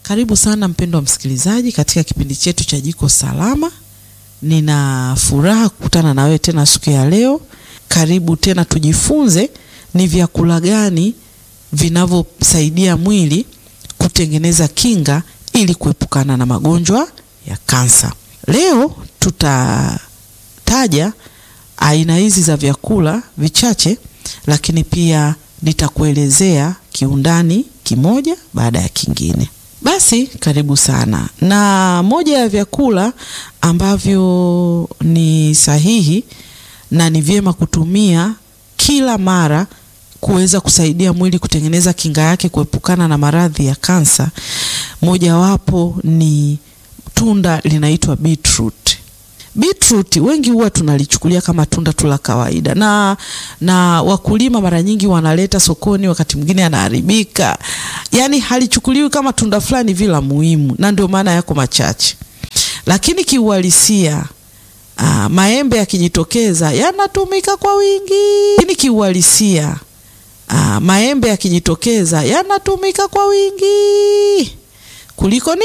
Karibu sana mpendwa msikilizaji katika kipindi chetu cha Jiko Salama. Nina furaha kukutana na wewe tena siku ya leo. Karibu tena tujifunze ni vyakula gani vinavyosaidia mwili kutengeneza kinga ili kuepukana na magonjwa ya kansa. Leo tutataja aina hizi za vyakula vichache, lakini pia nitakuelezea kiundani kimoja baada ya kingine. Basi karibu sana. Na moja ya vyakula ambavyo ni sahihi na ni vyema kutumia kila mara kuweza kusaidia mwili kutengeneza kinga yake kuepukana na maradhi ya kansa, mojawapo ni tunda linaitwa beetroot. Beetroot wengi huwa tunalichukulia kama tunda tu la kawaida, na na wakulima mara nyingi wanaleta sokoni, wakati mwingine anaharibika, yaani halichukuliwi kama tunda fulani vile muhimu, na ndio maana yako machache. Lakini kiuhalisia, aa, maembe yakijitokeza yanatumika kwa wingi. Lakini kiuhalisia, aa, maembe yakijitokeza yanatumika kwa wingi kuliko ni